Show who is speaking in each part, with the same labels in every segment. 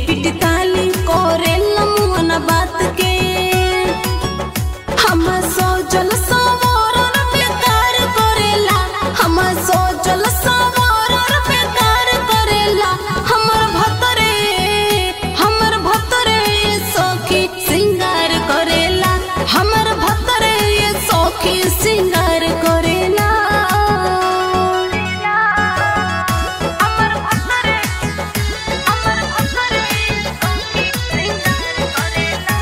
Speaker 1: पिट ताली करे लमुअन बात के हम सोचल सवरन बेकार करेला हम सोचल सवरन बेकार करेला हमर भतरे हमर भतरे सखी सिंगार करेला हमर भतरे सखी सिंगार करेला हमर भतरे हमर भतरे सखी सिंगार करेला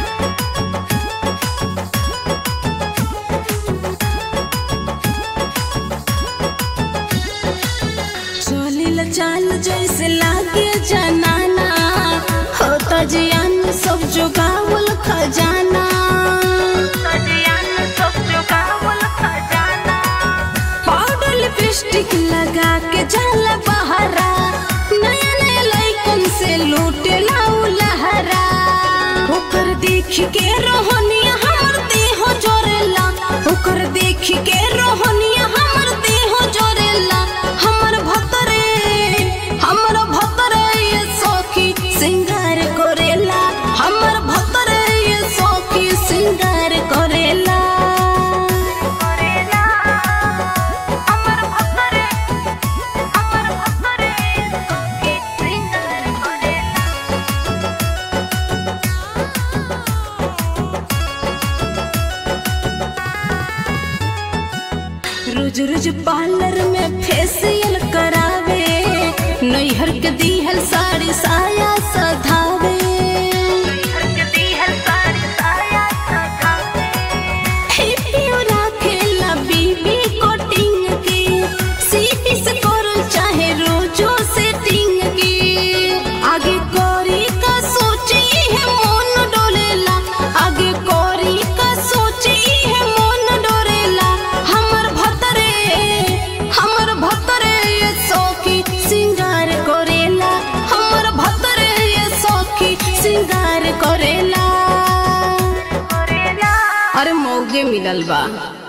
Speaker 1: चलिल चाल जैसे लागे जनाना होता जियान सब जुगावल खजाना पाउडर लिपस्टिक लगा के जल बहरा नया नया लइकन से लूटे लाऊ लहरा ओकर देख के रोहनिया हमर देह जोरेला ओकर देख के रोहनिया हमर देह जोरेला हमर भतरे हमर भतरे ये सखी सिंगार करेला हमर भतरे ये सखी सिंगार करेला हमर भतरे हमर भतरे सखी सिंगार करेला रोज रोज पार्लर में फेशियल करावे नैहर के दीहल साड़ी साया सधावे हिप्पियो राखेला बीबी कोटिंग की सीपी से करल चाहे रोजो सेटिंग की आगे कोरी का सोची है मन डोलेला आगे कोरी का सोची है मन डोरेला हमर भतरे हमर भतरे ये सखी सिंगार करेला हमर भतरे ये सखी सिंगार करेला अरे मौगे मिलल बा